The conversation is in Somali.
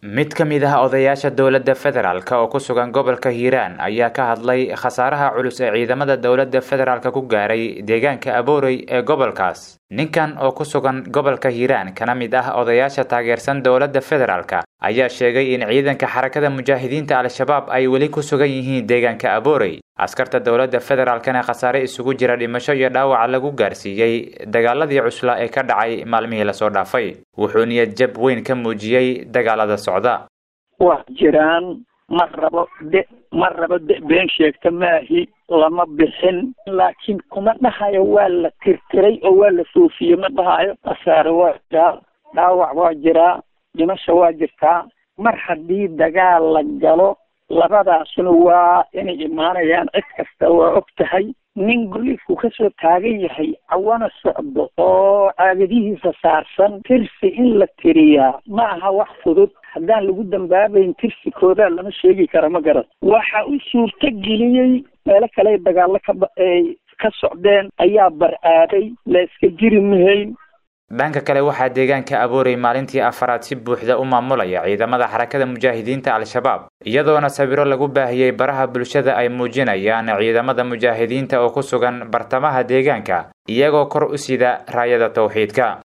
mid ka mid ah odayaasha dowladda federaalk oo ku sugan gobolka hiiraan ayaa ka hadlay khasaaraha culus ee ciidamada dowladda federaalk ku gaaray deegaanka aboorey ee gobolkaas ninkan oo ku sugan gobolka hiiraan kana mid ah odayaasha taageersan dowladda federaalk ayaa sheegay in ciidanka xarakada mujaahidiinta al-shabaab ay weli ku sugan yihiin deegaanka aboorey askarta dowladda federaalkana khasaare isugu jira dhimasho iyo dhaawaca lagu gaarsiiyey dagaaladii cusla ee ka dhacay maalmihii lasoo dhaafay wuxuu niyad jab weyn ka muujiyey dagaalada socda waa jiraan ma rabo de ma rabo de been sheegta maahi lama bixin laakiin kuma dhahayo waa la tirtiray oo waa la foofiyey ma dhahayo khasaare waa jiraa dhaawac waa jiraa dhimasho waa jirtaa mar haddii dagaal la galo labadaasuna waa inay imaanayaan cid kasta waa og tahay nin goliifku kasoo taagan yahay cawana socdo oo caagadihiisa saarsan tirsi in la tiriyaa ma aha wax fudud haddaan lagu dambaabayn tirsikooda lama sheegi kara ma garan waxa u suurto geliyey meelo kale dagaallo kaay ka socdeen ayaa bar-aaday la iska jiri mahayn dhanka kale waxaa deegaanka aboorey maalintii afaraad si buuxda u maamulaya ciidamada xarakada mujaahidiinta al-shabaab iyadoona sawiro lagu baahiyey baraha bulshada ay muujinayaan ciidamada mujaahidiinta oo ku sugan bartamaha deegaanka iyagoo kor u sida raayada tawxiidka